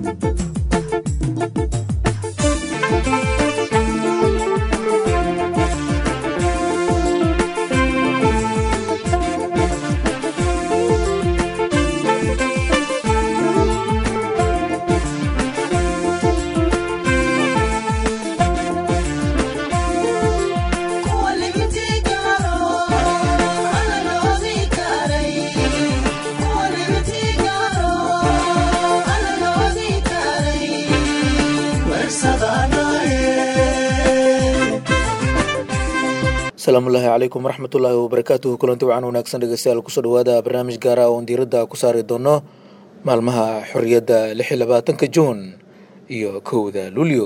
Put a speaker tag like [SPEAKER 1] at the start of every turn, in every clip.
[SPEAKER 1] asalaamullaahi calaykum waraxmatullaahi wabarakaatuhu kulanti wacan wanaagsan dhegeystayaal kusoo dhawaada barnaamij gaara oon diiradda ku saari doono maalmaha xorriyadda lix iyo labaatanka juun iyo kowda luulyo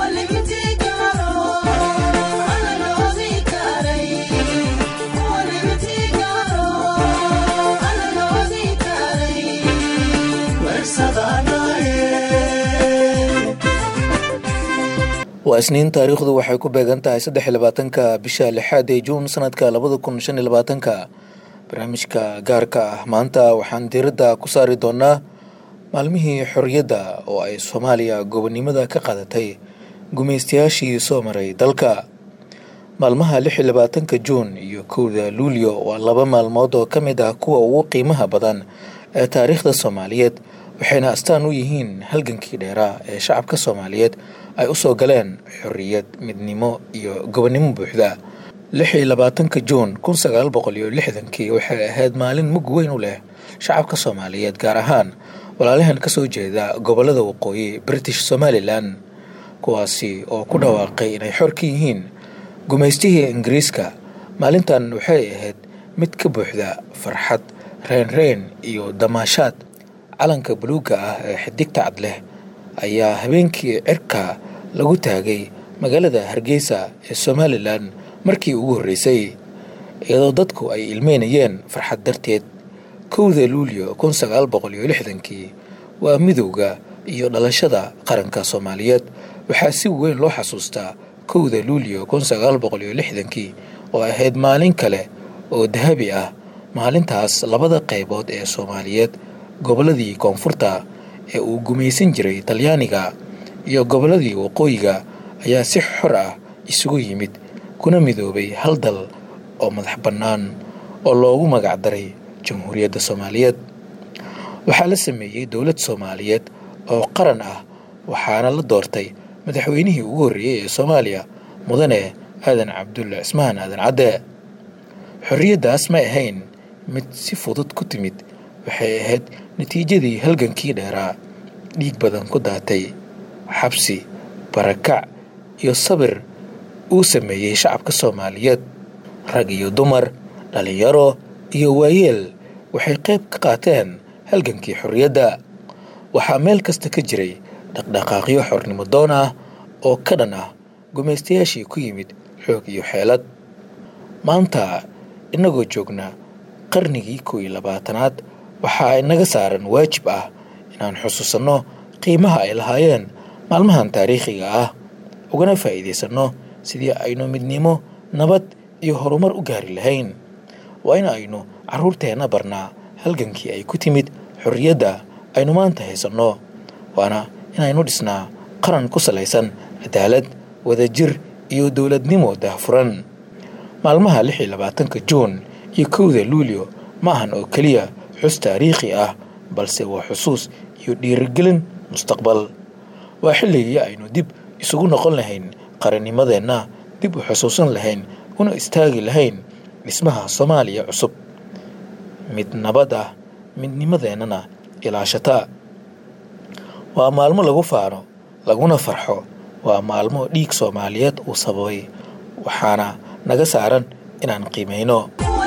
[SPEAKER 1] waa isniin taariikhdu waxay ku beegan tahay saddex iyo labaatanka bisha lixaad ee juun sanadka labada kun shan iyo labaatanka barnaamijka gaarka ah maanta waxaan diiradda ku saari doonaa maalmihii xorriyadda oo ay soomaaliya gobonnimada ka qaadatay gumaystayaashii soo maray dalka maalmaha lix iyo labaatanka juun iyo kowda luulyo waa laba maalmood oo ka mid ah kuwa ugu qiimaha badan ee taariikhda soomaaliyeed waxayna astaan u yihiin halgankii dheeraa ee shacabka soomaaliyeed ay u soo galeen xorriyad midnimo iyo gobonnimo buuxda lix iyo labaatanka juun kun sagaal boqol iyo lixdankii waxay ahayd maalin mug weyn u leh shacabka soomaaliyeed gaar ahaan walaalahan ka soo jeeda gobollada waqooyi british somalilan kuwaasi oo ku dhawaaqay inay xor ka yihiin gumaystihii ingiriiska maalintan waxay ahayd mid ka buuxda farxad reenreen iyo damaashaad calanka buluugga ah ee xidigta cad leh ayaa habeenkii cirka lagu taagay magaalada hargeysa ee somalilan markii ugu horreysay iyadoo dadku ay ilmeynayeen farxad darteed kowda luulyo kun sagaal boqol iyo lixdankii waa midowda iyo dhalashada qaranka soomaaliyeed waxaa si weyn loo xasuustaa kowda luulyo kun sagaal boqol iyo lixdankii oo ahayd maalin kale oo dahabi ah maalintaas labada qaybood ee soomaaliyeed gobolladii koonfurta ee uu gumaysan jiray talyaaniga iyo gobolladii waqooyiga ayaa si xor ah isugu yimid kuna midoobay hal dal oo madax bannaan oo loogu magac daray jamhuuriyadda soomaaliyeed waxaa la sameeyey dowlad soomaaliyeed oo qaran ah waxaana la doortay madaxweynihii ugu horreeyey ee soomaaliya mudane aadan cabdulle cismaan aadan cadde xorriyaddaas ma ahayn mid si fudud ku timid waxay ahayd natiijadii halgankii dheeraa dhiig badan ku daatay xabsi barakac iyo sabir uu sameeyey shacabka soomaaliyeed rag iyo dumar dhallinyaro iyo waayeel waxay qayb ka qaateen halgankii xorriyadda waxaa meel kasta ka jiray dhaqdhaqaaqyo xornimo doon ah oo ka dhan ah gumaystayaashii ku yimid xoog iyo xeelad maanta innagoo joogna qarnigii kow iyo labaatanaad waxaa inaga saaran waajib ah inaan xusuusanno qiimaha ay lahaayeen maalmahan taariikhiga ah ugana faa'iidaysanno sidii aynu midnimo nabad iyo horumar u gaari lahayn waa in aynu carruurteenna barnaa halgankii ay ku timid xorriyadda aynu maanta haysanno waana inaynu dhisnaa qaran ku salaysan cadaalad wadajir iyo dowladnimo daahfuran maalmaha lix iyo labaatanka juun iyo kowda luulyo ma ahan oo keliya xus taariikhi ah balse waa xusuus iyo dhiirigelin mustaqbal waa xilligii aynu dib isugu noqon lahayn qarannimadeenna dib u xusuusan lahayn una istaagi lahayn dhismaha soomaaliya cusub mid nabad ah midnimadeennana ilaashata waa maalmo lagu faano laguna farxo waa maalmo dhiig soomaaliyeed uu sababay waxaana naga saaran inaan qiimayno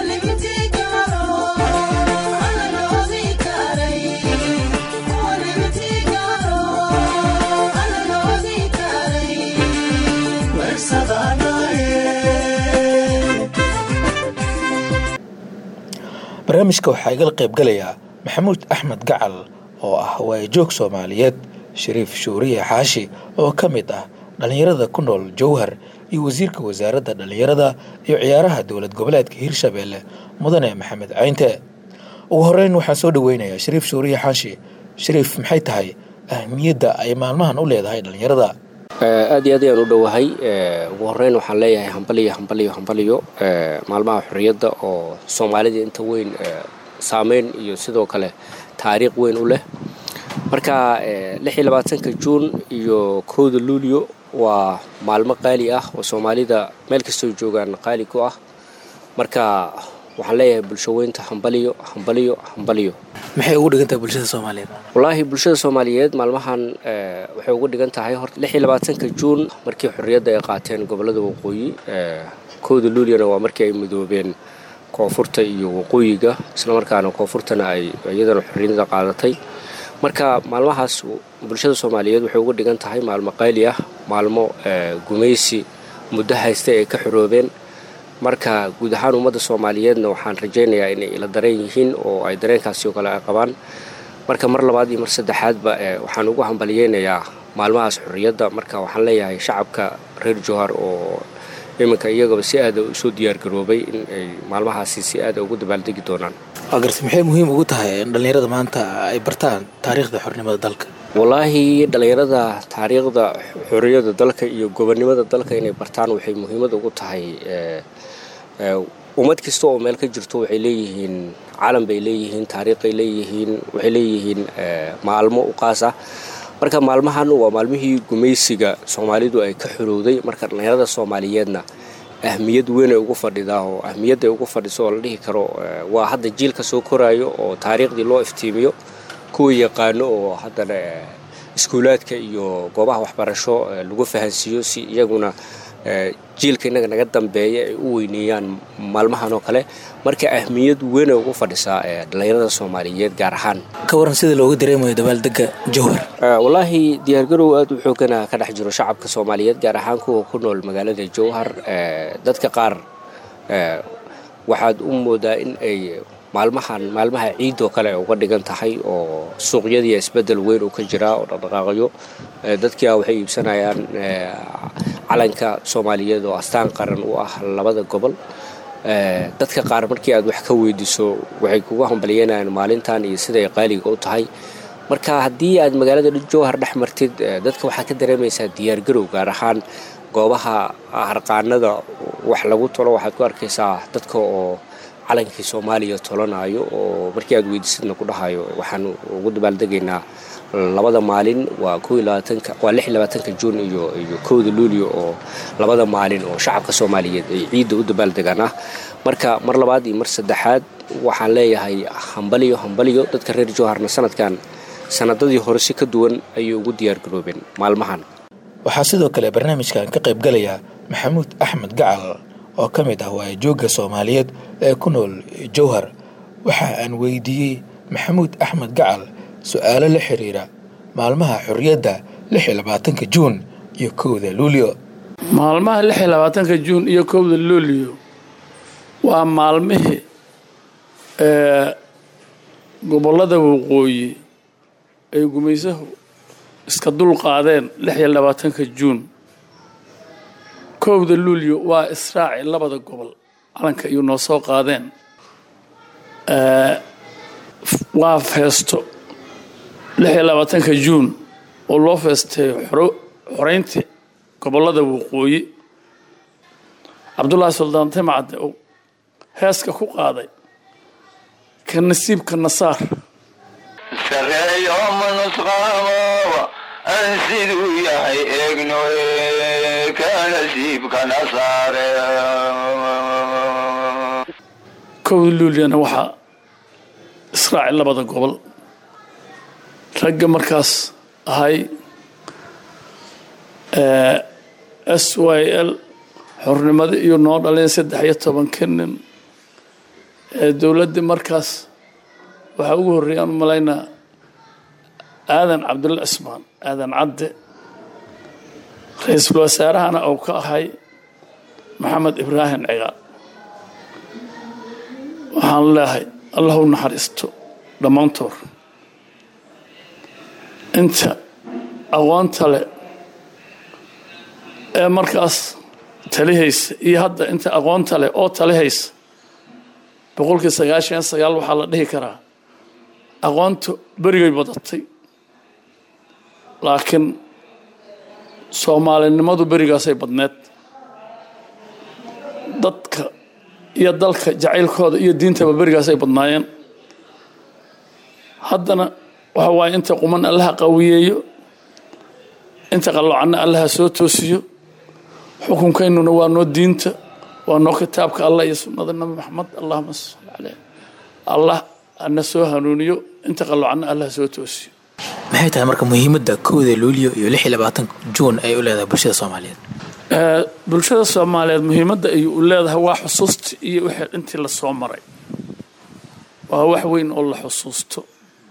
[SPEAKER 1] barnaamijka waxaa igala qayb galayaa maxamuud axmed gacal oo ah waayajoog soomaaliyeed shariif shuuriye xaashi oo ka mid ah dhallinyarada ku nool jowhar iyo wasiirka wasaaradda dhallinyarada iyo ciyaaraha dowlad goboleedka hirshabeelle mudane maxamed caynte ugu horeyn waxaan soo dhoweynayaa shariif shuuriye xaashi shariif maxay tahay ahmiyadda ay maalmahan u leedahay dhallinyarada
[SPEAKER 2] aad iyo aad ayaan u dhowahay ugu horeyn waxaan leeyahay hambaliyo hambaliyo hambaliyo maalmaha xorriyadda oo soomaalida inta weyn saameyn iyo sidoo kale taariikh weyn u leh marka lixiyo labaatanka juun iyo kowda luulyo waa maalmo qaali ah oo soomaalida meel kastoo joogaan qaali ku ah marka waxaan leeyahay bulsho weynta hambaliyo hambaliyo hambaliyo
[SPEAKER 1] maxay ugu dhigan tahay bulshada soomaaliyeed
[SPEAKER 2] wallaahi bulshada soomaaliyeed maalmahan waxay ugu dhigan tahay horta lix iyo labaatanka juun markii xorriyadda ay qaateen gobollada waqooyi kowda luulyana waa markii ay midoobeen koonfurta iyo waqooyiga islamarkaana koonfurtana ay iyadana xorriyadda qaadatay marka maalmahaas bulshada soomaaliyeed waxay ugu dhigan tahay maalmo qayli ah maalmo gumaysi muddo haysta ay ka xoroobeen marka guud ahaan ummadda soomaaliyeedna waxaan rajaynayaa inay ila dareen yihiin oo ay dareenkaasi oo kale ay qabaan marka mar labaad iyo mar saddexaadba waxaan ugu hambaliyeynayaa maalmahaas xorriyadda marka waxaan leeyahay shacabka reer jowhar oo iminka iyagaba si aada usoo diyaargaroobay in ay maalmahaasi si aada ugu dabaaldegi doonaan
[SPEAKER 1] waa garta maxay muhiim ugu tahay in dhallinyarada maanta ay bartaan taariikhda xornimada dalka
[SPEAKER 2] wallaahi dhallinyarada taariikhda xorriyadda dalka iyo gobonnimada dalka inay bartaan waxay muhiimad ugu tahay ummad kasta oo meel ka jirto waxay leeyihiin calan bay leeyihiin taariikhay leeyihiin waxay leeyihiin maalmo u qaas ah marka maalmahan waa maalmihii gumaysiga soomaalidu ay ka xorowday marka dhallinyarada soomaaliyeedna ahmiyad weyn ay ugu fadhidaa oo ahmiyadda ay ugu fadhiso oo la dhihi karo waa hadda jiilka soo koraayo oo taariikhdii loo iftiimiyo kuwa yaqaano oo haddana iskuulaadka iyo goobaha waxbarasho lagu fahansiiyo si iyaguna jiilka innaga naga dambeeya ay u weyneeyaan maalmahan oo kale marka ahmiyad weyn ay ugu fadhisaa dhallinyarada soomaaliyeed gaar ahaan
[SPEAKER 1] ka waran sida looga dareemayo dabaaldega jowhar
[SPEAKER 2] wallaahi diyaargarow aad u xoogana ka dhex jiro shacabka soomaaliyeed gaar ahaan kuwa ku nool magaalada jowhar dadka qaar waxaad u moodaa in ay maalmahan maalmaha ciid oo kale ay uga dhigan tahay oo suuqyadii isbeddel weyn uu ka jiraa oo dhaqdhaqaaqyo dadkia waxay iibsanayaan calanka soomaaliyeed oo astaan qaran u ah labada gobol dadka qaar markii aad wax ka weydiiso waxay kugu hambalyeynayaan maalintan iyo siday qaaliga u tahay marka haddii aad magaalada jowhar dhex martid dadka waxaad ka dareemaysaa diyaargarow gaar ahaan goobaha harqaanada wax lagu tolo waxaad ku arkaysaa dadka oo calankii soomaaliya tolanayo oo markii aad weydiisadna ku dhahayo waxaan ugu dabaaldegaynaa labada maalin waa waa lix labaatanka juun iyo iyo kowda luulyo oo labada maalin oo shacabka soomaaliyeed ay ciidda u dabaaldegaan ah marka mar labaad iyo mar saddexaad waxaan leeyahay hambaliyo hambaliyo dadka reer jowharna sanadkan sanadadii hore si ka duwan ayay ugu diyaargaroobeen maalmahan
[SPEAKER 1] waxaa sidoo kale barnaamijkan ka qayb galaya maxamuud axmed gacal oo ka mid ah waayajoogga soomaaliyeed ee ku nool jowhar waxa aan weydiiyey maxamuud axmed gacal su-aalo la xiriira maalmaha xorriyadda lix iyo labaatanka juun iyo kowda luulyo
[SPEAKER 3] maalmaha lix iyo labaatanka juun iyo kowda luulyo waa maalmihii gobollada waqooyi ay gumaysahu iska dul qaadeen lix iyo labaatanka juun kowda luulyo waa israaci labada gobol calanka iyo noo soo qaadeen waa feesto lix iyo labaatanka juun oo loo feesteeyo xoreyntii gobollada waqooyi cabdullaahi suldaan timcadde uu heeska ku qaaday ka nasiibka nasaar
[SPEAKER 4] sareeyo manusqaamo aan siduu yahay eegno ka nasiibka nasaare
[SPEAKER 3] kowda luulyana waxaa israaci labada gobol ragga markaas ahay s y l xornimada iyo noo dhaleen saddex iyo tobanka nin ee dowladdii markaas waxaa ugu horreeyay aan u malaynaa aadan cabdulla cismaan aadan cadde ra-iisul wasaarahana uu ka ahay maxamed ibraahim cigaal waxaan leehay allah u naxariisto dhammaantood inta aqoonta leh ee markaas talihaysa iyo hadda inta aqoonta leh oo talihaysa boqolkii sagaashan sagaal waxaa la dhihi karaa aqoonta berigay badatay laakiin soomaalinimadu berigaasay badneed dadka iyo dalka jacaylkooda iyo diintaba berigaasay badnaayeen haddana waxa waaye inta quman allaha qawiyeeyo inta qallocanna allaha soo toosiyo xukunkaynuna waa noo diinta waa noo kitaabka allah iyo sunnada nabi maxamed allahuma salli caleyh allah ana soo hanuuniyo inta qallocanna allaha soo toosiyo
[SPEAKER 1] maxay tahay marka muhiimadda kowda luulyo iyo lix iyo labaatanka juun ay u leedahay bulshada soomaaliyeed
[SPEAKER 3] bulshada soomaaliyeed muhiimadda ay u leedahay waa xusuusta iyo wixii intii la soo maray waa wax weyn oo la xusuusto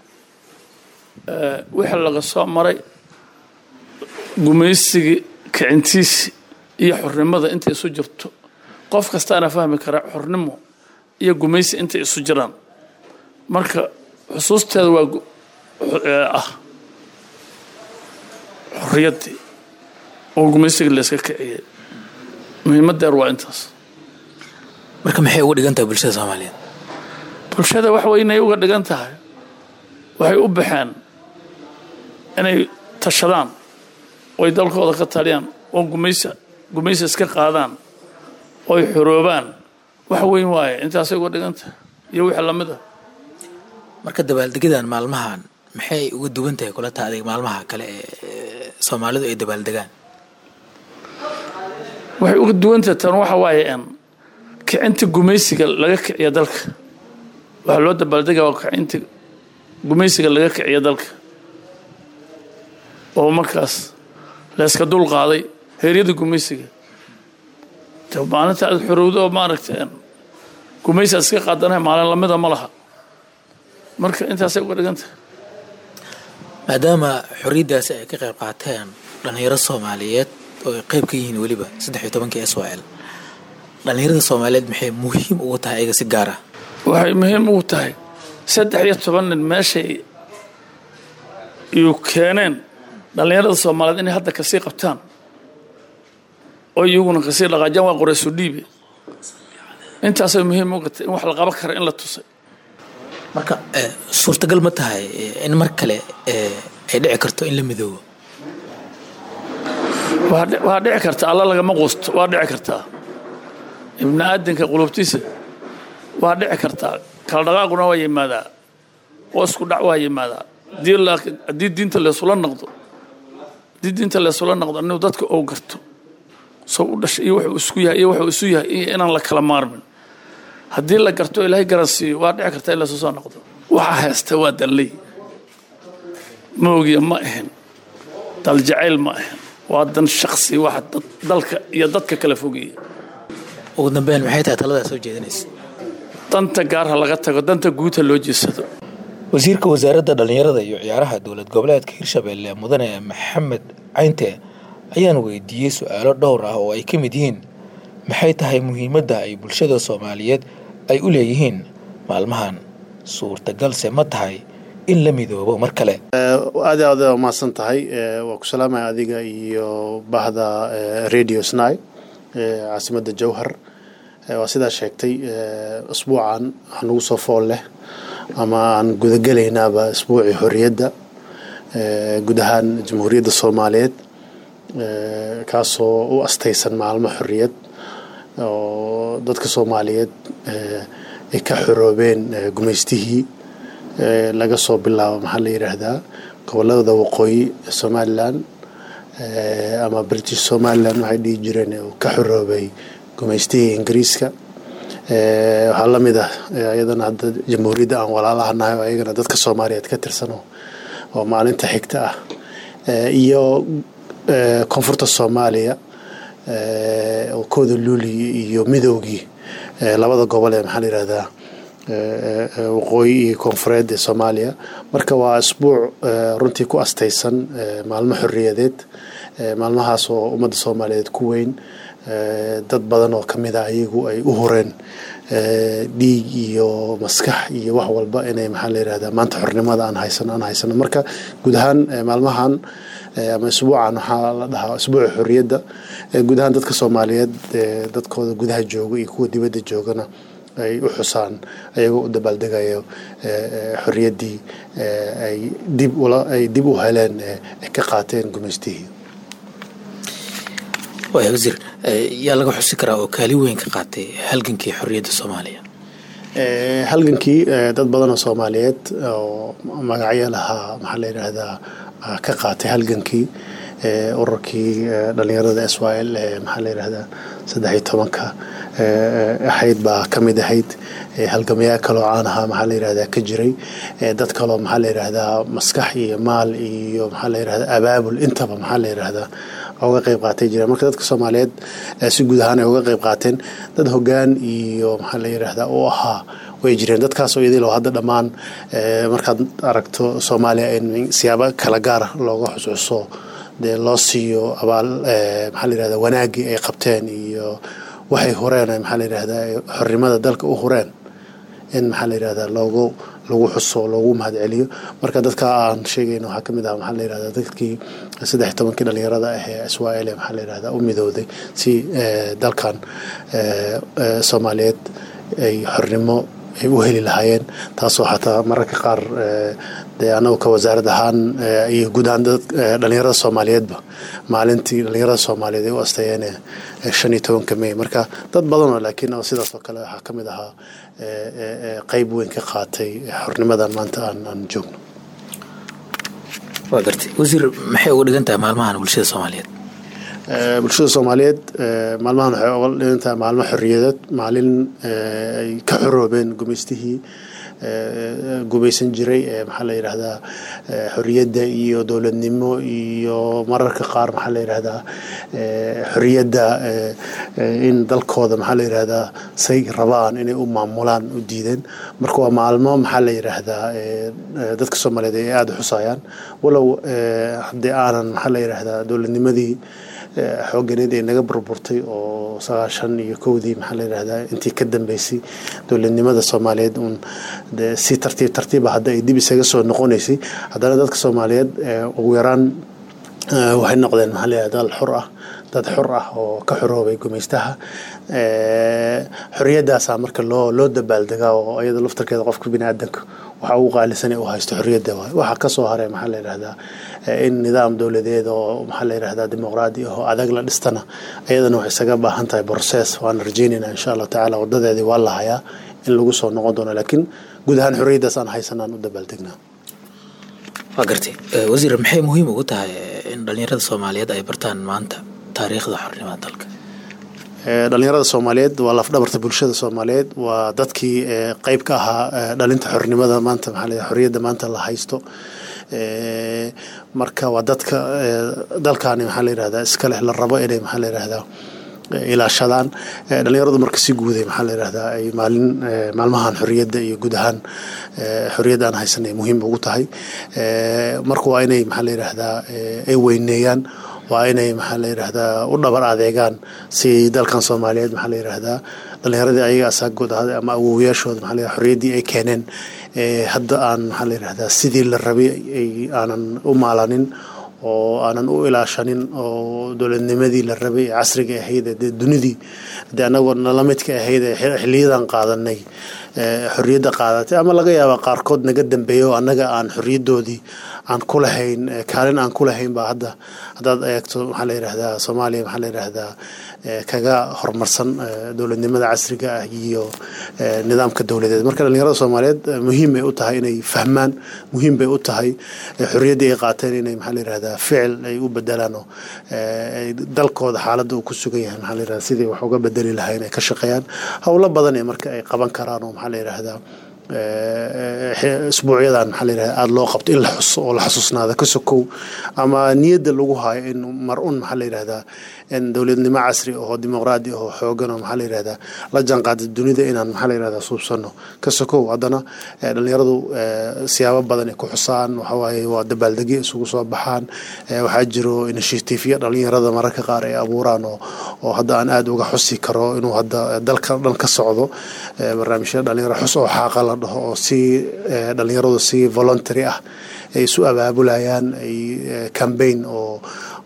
[SPEAKER 3] wixii laga soo maray gumaysigii kicintiisi iyo xornimada intay isu jirto qof kastaana fahmi karaa xornimo iyo gumaysi intay isu jiraan marka xusuusteeda waa ah xorriyaddii oo gumaysigii layska kiciyey muhiimaddeer waa intaas
[SPEAKER 1] marka maxay uga dhigan tahay bulshada soomaaliyeed
[SPEAKER 3] bulshada wax weynay uga dhigan tahay waxay u baxeen inay tashadaan oy dalkooda ka taliyaan oo gumaysa gumaysa iska qaadaan oy xoroobaan wax weyn waaye intaasay uga dhigan tahay iyo wixii lamid ah
[SPEAKER 1] marka dabaaldegadan maalmahan maxay uga duwan tahay kula taha adig maalmaha kale ee soomaalidu ay dabaaldegaan
[SPEAKER 3] waxay uga duwantahay tan waxa waaye n kicinta gumaysiga laga kiciya dalka waxaa loo dabaaldega waa kicinta gumaysiga laga kiciya dalka oo markaas layska dul qaaday heeryada gumaysiga maalinta aad xorowdo oo maaragta gumaysi aad iska qaadanahay maalin lamida ma laha marka intaasay uga dhigan tahay
[SPEAKER 1] maadaama xorriyaddaasi ay ka qayb qaateen dhallinyaro soomaaliyeed oo ay qayb ka yihiin weliba saddex iyo tobankii s o l dhallinyarada soomaaliyeed maxay muhiim ugu tahay ayaga si gaar ah
[SPEAKER 3] waxay muhiim ugu tahay saddex iyo toban nin meeshay iyu keeneen dhallinyarada soomaaliyeed inay hadda kasii qabtaan oo iyaguna kasii dhaqaajaan waa qorayso dhiibe intaasay muhiim uga tahay in wax la qaban kara in la tusay
[SPEAKER 1] marka suurtagal ma tahay in mar kale ay dhici karto in la midoobo
[SPEAKER 3] waa dhici karta alla lagama quusto waa dhici kartaa ibni aadanka qulubtiisa waa dhici kartaa kala dhaqaaquna waa yimaadaa oo isku dhac waa yimaadaa haddii diinta leesula noqdo haddii diinta leesula noqdo inuu dadka ou garto soo u dhashay iyo wuxuu isku yahay iyo wuxuu isu yahay iyo inaan la kala maarmin haddii la garto ilaahay garansiiyo waa dhici karta in laysu soo noqdo waxa haysta waa dalley moogiya ma ahin daljacayl ma ahin waa dan shaksi waxa dalka iyo dadka kala fogeeya
[SPEAKER 1] ugu dambeyn maxay tahay taladaa soo jeedinaysa
[SPEAKER 3] danta gaarha laga tago danta guudha loo jeesado
[SPEAKER 1] wasiirka wasaaradda dhallinyarada iyo ciyaaraha dowlad goboleedka hirshabelle mudane maxamed caynte ayaan weydiiyey su-aalo dhowr ah oo ay ka mid yihiin maxay tahay muhiimadda ay bulshada soomaaliyeed ay u leeyihiin maalmahan suurtagalse ma tahay in la midoobo mar kale
[SPEAKER 5] aad aad umahadsan tahay waa ku salaamaya adiga iyo bahda radio sny caasimadda jowhar waa sidaa sheegtay asbuucan waxanugu soo fool leh ama aan gudagelaynaaba asbuucii xorriyadda guud ahaan jamhuuriyadda soomaaliyeed kaasoo u astaysan maalmo xorriyad oo dadka soomaaliyeed ay ka xoroobeen gumaystihii laga soo bilaabo maxaa la yidhaahdaa gobolada waqooyi ee somalilan ama british somalilan waxay dhihi jireen uu ka xoroobay gumaystihii ingiriiska waxaa la mid ah iyadana hadda jamhuuriyadda aan walaalahanahay oo ayagana dadka soomaaliyeed ka tirsano oo maalinta xigta ah iyo koonfurta soomaaliya oo kooda luuliyi iyo midowgii labada gobol ee maxaa la yidhahdaa waqooyi iyo koonfureed ee soomaaliya marka waa asbuuc runtii ku astaysan maalmo xorriyadeed maalmahaas oo ummadda soomaaliyeed ku weyn dad badan oo kamid ah iyagu ay u horeen dhiig iyo maskax iyo wax walba inay maxaa la yidhahdaa maanta xornimada aan haysano aan haysano marka guud ahaan maalmahan ama isbuucan waxaa la dhahaa isbuuca xorriyadda guud ahaan dadka soomaaliyeed dadkooda gudaha jooga iyo kuwa dibadda joogana ay u xusaan ayagoo u dabaaldegayo xorriyaddii ay dib ula ay dib u heleen ay ka qaateen gumaystihii
[SPEAKER 1] waaya wasiir yaa laga xusi karaa oo kaali weyn ka qaatay halgankii xorriyadda soomaaliya
[SPEAKER 5] halgankii dad badan oo soomaaliyeed oo magacyo lahaa maxaa la yidhaahdaa ka qaatay halgankii ururkii dhalinyarada s y l maxaa la yidhahdaa saddex iyo tobanka ahayd baa ka mid ahayd halgamayaa kaloo caan ahaa maxaa la yidhahdaa ka jiray dad kaloo maxaa la yidhahdaa maskax iyo maal iyo maxaa la yidhahdaa abaabul intaba maxaa la yidhahdaa uga qayb qaatay jireen marka dadka soomaaliyeed si guud ahaan ay uga qayb qaateen dad hoggaan iyo maxaa la yidhahdaa u ahaa way jireen dadkaasoo idil oo hadda dhammaan markaad aragto soomaaliya in siyaabo kala gaara looga xusuuso dee loo siiyo abaal maxaa la yidhahdaa wanaaggii ay qabteen iyo waxay hureen maxaa la yidhahdaa xornimada dalka u hureen in maxaa la yidhahdaa loogu lagu xuso loogu mahadceliyo marka dadka aan sheegayno waxaa ka mid ah maxaa la yidhahdaa dadkii saddex tobankii dhalinyarada ah ee israel maxaa la yidhahdaa u midowday si dalkan soomaaliyeed ay xornimo ay u heli lahaayeen taasoo xataa mararka qaar dee anagu ka wasaarad ahaan iyo guud ahaan dhalinyarada soomaaliyeedba maalintii dhalinyarada soomaaliyeed ay u asteeyeen shan iyo tobanka may marka dad badan oo laakiin sidaas oo kale waxaa ka mid ahaa qeyb weyn ka qaatay xornimadan maanta aan aan joogno
[SPEAKER 1] waa gartay wasiir maxay uga dhigan tahay maalmahan bulshada soomaaliyeed
[SPEAKER 5] bulshada soomaaliyeed maalmahan waxay uga dhigan tahay maalmo xorriyadeed maalin ay ka xoroobeen gumaystihii gumaysan jiray maxaa la yidhahdaa xorriyadda iyo dowladnimo iyo mararka qaar maxaa la yidhahdaa xorriyadda in dalkooda maxaa la yidhahdaa say rabaan inay u maamulaan u diideen marka waa maalmo maxaa la yidhaahdaa dadka soomaaliyeed ay aada u xusayaan walow haddii aanan maxaa la yidhahdaa dowladnimadii xooganeed ee naga burburtay oo sagaashan iyo kowdii maxaa la yidhahdaa intii ka dambeysay dowladnimada soomaaliyeed uun dee si tartiib tartiiba hadda ay dib isaga soo noqonaysay haddana dadka soomaaliyeed ugu yaraan waxay noqdeen maxaa la yidhahdaa dal xor ah dad xor ah oo ka xoroobay gumaystaha xorriyadaasaa marka loo loo dabaaldegaa oo iyada laftarkeeda qofka bini aadanka waxa ugu qaalisan ee u haysto xorriyadda waay waxaa ka soo haray maxaa la yidhahdaa in nidaam dowladeed oo maxaa la yidhahdaa dimuqraadi ah oo adag la dhistana iyadana waxay isaga baahan tahay process waan rajaynaynaa insha allahu tacaala wadadeedii waa la hayaa in lagu soo noqon doono laakiin guud ahaan xorriyaddaas aan haysanaan u dabaaldegnaa
[SPEAKER 1] waa gartay wasiir maxay muhiim ugu tahay in dhalinyarada soomaaliyeed ay bartaan maanta taariikhda xornimada dalka
[SPEAKER 5] dhalinyarada soomaaliyeed waa lafdhabarta bulshada soomaaliyeed waa dadkii qeyb ka ahaa dhalinta xornimada maanta maxaa la xorriyadda maanta la haysto marka waa dadka dalkaani maxaa la yidhahdaa iska leh la rabo inay maxaa la yidhahdaa ilaashadaan dhalinyaradu marka si guuday maxaa la yidhahdaa ay maalin maalmahan xorriyadda iyo guud ahaan xorriyadda aan haysan ay muhiim ugu tahay marka waa inay maxaa la yidhahdaa ay weyneeyaan waa inay maxaa la yidhahdaa u dhabar adeegaan si dalkan soomaaliyeed maxaa la yidhahdaa dhalinyaradii ayaga asaagooda ahaday ama awowayaashooda maxaa la yidhahdaa xorriyaddii ay keeneen hadda aan maxaa la yidhahdaa sidii la rabay ay aanan u maalanin oo aanan u ilaashanin oo dowladnimadii la rabay ee casriga ahayd dee dunidii dee anagoo nala midka ahayd ee xiliyadan qaadanay xorriyadda qaadatay ama laga yaaba qaarkood naga dambeeya oo annaga aan xorriyaddoodii aan ku lahayn kaalin aan ku lahayn baa hadda haddaad eegto maxaa la yidhahdaa soomaaliya maxaa la yidhahdaa kaga horumarsan dowladnimada casriga ah iyo nidaamka dowladeed marka dhalinyarada soomaaliyeed muhiim bay u tahay inay fahmaan muhiim bay u tahay xorriyaddii ay qaateen inay maxaa la yidhahdaa ficil ay u bedelaan oo dalkooda xaaladda uu ku sugan yahay maxaa la yidhahdaa sidii wax uga bedeli lahayn ay ka shaqeeyaan howlo badan ee marka ay qaban karaan oo maxaa la yidhahdaa isbuucyadan maxaa la yidhahdaa aada loo qabto in la xuso oo la xasuusnaada ka sokow ama niyadda lagu hayo in mar un maxaa la yidhahdaa in dowladnimo casri oo dimuqraadi oo xoogan oo maxaa la yidhahdaa la jaanqaada dunida inaan maxaa la yidhahdaa suubsano ka sokow haddana dhalinyaradu siyaabo badan ay ku xusaan waxawaaye waa dabaaldegyo isugu soo baxaan waxaa jiro initiatiifya dhalinyarada mararka qaar ay abuuraan oo oo hadda aan aada uga xusi karo inuu hadda dalka dhan ka socdo barnaamijyada dhalinyaro xus oo xaaqa la dhaho oo si dhalinyaradu si voluntary ah ay isu abaabulayaan ay cambaign oo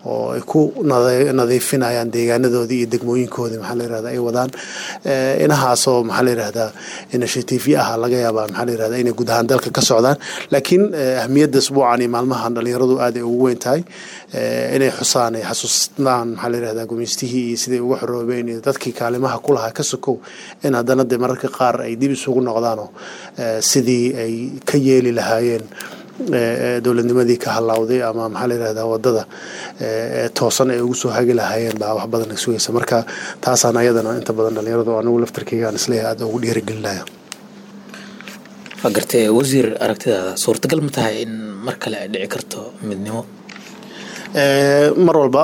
[SPEAKER 5] oo ay ku nadiifinayaan deegaanadoodii iyo degmooyinkoodii maxaa la yirahdaa ay wadaan inahaasoo maxaa la yirahdaa initiative ah laga yaabaa maxaa la yirahdaa inay guud ahaan dalka ka socdaan laakiin ahmiyadda isbuucan iyo maalmahan dhalinyaradu aad ay ugu weyn tahay inay xusaan ay xasuustaan maxaa la yirahdaa gumaystihii iyo siday uga xoroobeen iyo dadkii kaalimaha ku lahaa ka sokow in haddana dee mararka qaar ay dib isugu noqdaanoo sidii ay ka yeeli lahaayeen dowladnimadii ka halawday ama maxaa la yirahdaa wadada toosan ay ugu soo hagi lahaayeen baa wax badan sugaysa marka taasaan ayadana inta badan dhalinyaradu anigu laftarkeyga aan isleeyahay aad ugu dhiirigelinaya
[SPEAKER 1] waa gartee wasiir aragtidaada suurtagal ma tahay in mar kale ay dhici karto midnimo
[SPEAKER 5] mar walba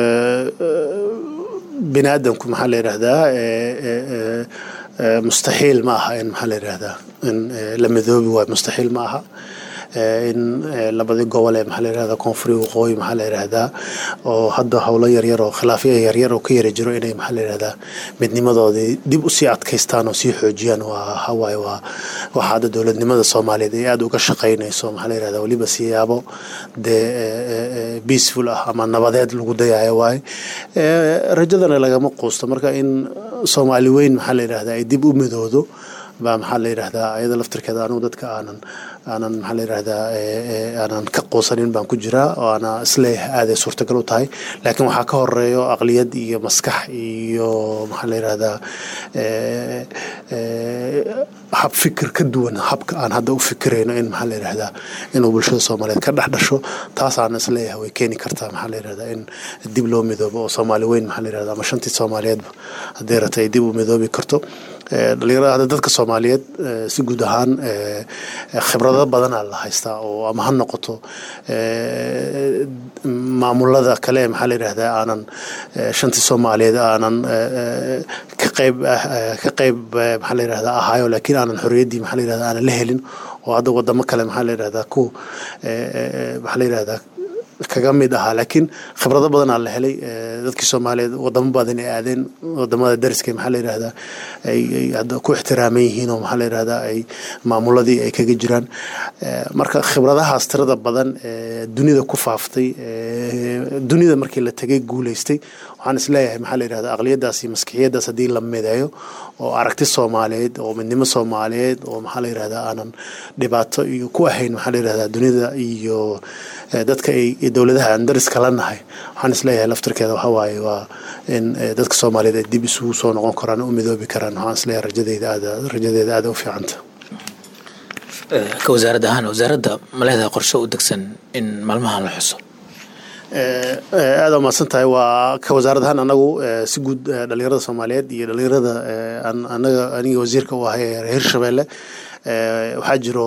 [SPEAKER 5] bini aadamku maxaa la yidhaahdaa mustaxiil ma aha in maxaa la yidhaahdaa in la midoobi waayo mustaxiil ma aha in labadii gobol ee maxaa la yirahdaa koonfuri waqooyi maxaa la yirahdaa oo hadda howlo yaryar oo khilaafyo yaryar oo ka yara jiro inay maxaa la yirahdaa midnimadoodii dib u sii adkaystaan oo sii xoojiyaan waa hawaaye waa waxa hadda dowladnimada soomaaliyeed ay aada uga shaqaynayso maxaa la yirahdaa weliba siyaabo dee peaceful ah ama nabadeed lagu dayayo waaye rajadana lagama quusto marka in soomaali weyn maxaa la yirahdaa ay dib u midoodo baa maxaa la yidhahdaa ayada laftirkeeda anugu dadka aanan aanan maxaa la yidhahdaa aanan ka quusanin baan ku jiraa oo ana isleeyahay aaday suurtagal u tahay laakiin waxaa ka horeeyo aqliyad iyo maskax iyo maxaa la yidhahdaa hab fikir ka duwan habka aan hadda u fikirayno in maxaa la yidhahdaa inuu bulshada soomaaliyeed ka dhex dhasho taasaan isleeyahay way keeni kartaa maxaa la yidhahdaa in dib loo midoobo oo soomaali weyn maxaa la yidhahdaa ama shantii soomaaliyeedba haddii rata ay dib u midoobi karto dhalinyarada hadda dadka soomaaliyeed si guud ahaan khibrado badanaa la haystaa oo ama ha noqoto maamulada kale maxaa la yidhahdaa aanan shantii soomaaliyeed aanan ka qayb ka qayb maxaa la yidhahdaa ahaayo laakiin aanan xorriyaddii maxaa la yidhahdaa aanan la helin oo hadda wadamo kale maxaa la yidhahdaa ku maxaa la yidhahdaa kaga mid ahaa laakiin khibrado badanaa la helay dadkii soomaaliyeed wadamo badan ay aadeen wadamada dariska maxaa la yidhahdaa ay hadda ku ixtiraaman yihiin oo maxaa la yidhahdaa ay maamuladii ay kaga jiraan marka khibradahaas tirada badan dunida ku faaftay dunida markii la tegay guuleystay waxaan isleeyahay maxaa la yidhahdaa aqliyadaas iyo maskixiyadaas haddii la mideeyo oo aragti soomaaliyeed oo midnimo soomaaliyeed oo maxaa la yidhahdaa aanan dhibaato iyo ku ahayn maxaa la yidhahdaa dunida iyo dadka ay dowladaha aan dariska la nahay waxaan isleeyahay laftirkeeda waxa waaye waa in dadka soomaaliyeed ay dib isugu soo noqon karaan u midoobi karaan waxaan isleeyahay rajadeyda aada rajadeeda aada u fiicanta
[SPEAKER 1] ka wasaarad ahaan wasaaradda ma leedahay qorshe u degsan in maalmahan la xuso
[SPEAKER 5] aada umahadsan tahay waa ka wasaarad ahaan anagu si guud dhalinyarada soomaaliyeed iyo dhalinyarada anaga aniga wasiirka u ahay hirshabeelle waxaa jiro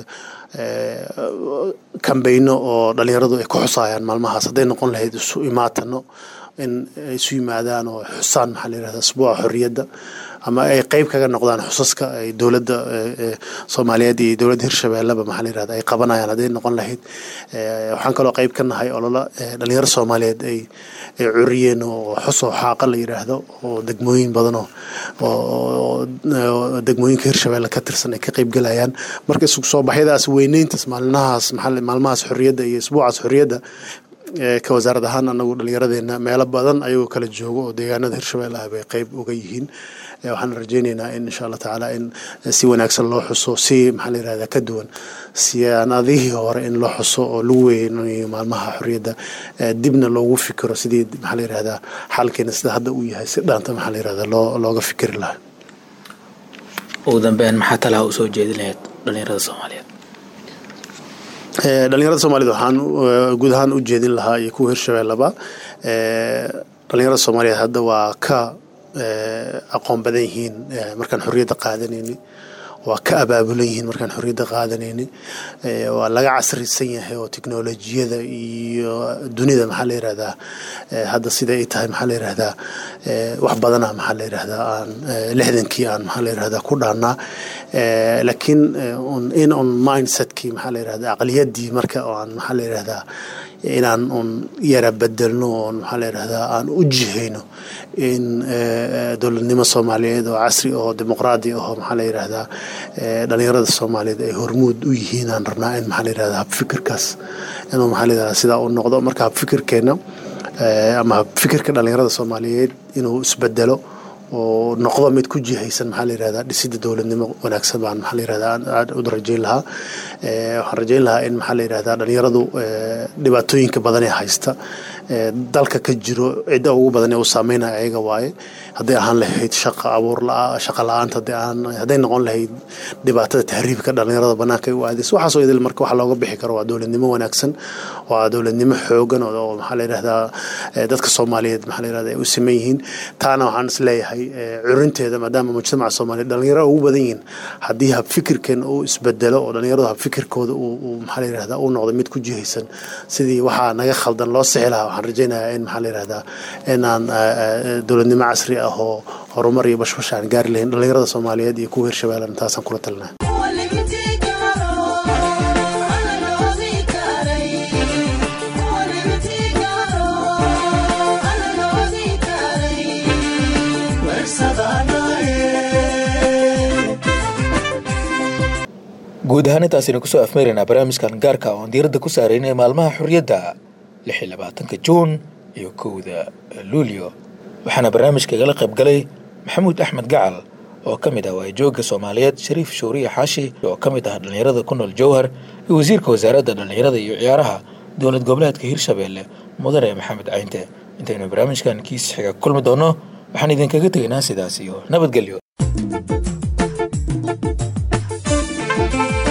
[SPEAKER 5] kambeyno oo dhalinyaradu ay ku xusayaan maalmahaas hadday noqon lahayd isu imaatano in ay isu yimaadaan oo xusaan maxaa la yirahdaa asbuuca xorriyadda ama ay qeyb kaga noqdaan xusaska ay dowladda soomaaliyeed iyo dowladda hirshabeelleba maxaa la yirahdaa ay qabanayaan hadday noqon lahayd waxaan kaloo qeyb ka nahay olola dhalinyaro soomaaliyeed ay ay curiyeen oo xusoo xaaqa la yiraahdo oo degmooyin badan oo degmooyinka hirshabeelle ka tirsan ay ka qeyb galayaan marka isugu soo baxyadaas weyneyntaas maalinahaas maalmahaas xorriyadda iyo isbuucaas xorriyadda ka wasaarad ahaan anagu dhallinyaradeenna meelo badan ayagoo kala joogo oo deegaanada hirshabelle ah bay qeyb uga yihiin waxaan rajaynaynaa in insha allah tacaala in si wanaagsan loo xuso si maxaa la yirahdaa ka duwan siyaanadihii hore in loo xuso oo lagu weynayo maalmaha xorriyadda dibna loogu fikiro sidii maxaa la yirahdaa xalkeena sida hadda uu yahay si dhaanta maxaa la yirahdaa loo looga fikiri lahaa
[SPEAKER 1] ugu dambeyn maxaa talaha u soo jeedin lahayd dhalinyarada soomaaliyeed
[SPEAKER 5] dhalinyarada soomaaliyed waxaan guud ahaan u jeedin lahaa iyo kuwa hirshabeelleba dhalinyarada soomaaliyeed hadda waa ka aqoon badan yihiin markaan xorriyadda qaadanayni waa ka abaabulan yihiin markaan xorriyadda qaadanayni waa laga casrisan yahay oo teknolojiyada iyo dunida maxaa la yirahdaa hadda sida ay tahay maxaa la yirahdaa wax badana maxaa la yirahdaa aan lixdankii aan maxaa la yirahdaa ku dhaannaa laakiin in on mindsetkii maxaa la yirahdaa aqliyaddii marka aan maxaa la yirahdaa inaan un yara bedelno oon maxaa la yirahdaa aan u jihayno in dowladnimo soomaaliyeed oo casri oo dimuqraadi ahoo maxaa la yirahdaa dhalinyarada soomaaliyeed ay hormuud u yihiin aan rabnaa in maxaa la yirahdaa habfikirkaas inuu maxaa la yirahdaa sidaa u noqdo marka habfikirkeena ama fikirka dhallinyarada soomaaliyeed inuu isbedelo oo noqdo mid ku jihaysan maxaa la yirahdaa dhisidda dowladnimo wanaagsan baan maxaa la yirahdaa aad u rajayn lahaa waxaan rajayn lahaa in maxaa la yirahdaa dhalinyaradu dhibaatooyinka badan ee haysta dalka ka jiro cidda ugu badan ee u saameynaya ayaga waaye hadday ahaan lahayd shaqa abuur shaqa la-aanta hadday ahaan hadday noqon lahayd dhibaatada tahriibka dhalinyarada banaanka u aadaysa waxaasoo idil marka waxa looga bixi karo waa dowladnimo wanaagsan waa dowladnimo xoogan oo maxaa la yirahdaa dadka soomaaliyeed maxaa la yirahdaa ay u siman yihiin taana waxaan is leeyahay curinteeda maadaama mujtamaca soomaaliyeed dhalinyaro ugu badan yihiin haddii habfikirkan uu isbedelo oo dhalinyaradu habfikirkooda uu maxaa la yirahdaa uu noqdo mid ku jihaysan sidii waxaa naga khaldan loo sixi lahaa waxaan rajaynayaa in maxaa la yirahdaa inaan dowladnimo casri ah oo horumar iyo bashbash aan gaari lahayn dhalinyarada soomaaliyeed iyo kuwa hirshabeellan taasaan kula talinaya
[SPEAKER 1] guud ahaan intaasaynu kusoo afmeeraynaa barnaamijkan gaarka oon diiradda ku saaraynay maalmaha xorriyadda lix iyo labaatanka juun iyo kowda luulyo waxaana barnaamijka igala qayb galay maxamuud axmed gacal oo ka mid ah waayajoogga soomaaliyeed shariif shuuriye xaashi oo ka mid ah dhallinyarada ku nool jowhar iyo wasiirka wasaaradda dhallinyarada iyo ciyaaraha dowlad goboleedka hirshabeelle mudane maxamed cayinte intaynu barnaamijkan kiis xiga kulmi doonno waxaan idinkaga tegaynaa sidaas iyo nabadgelyo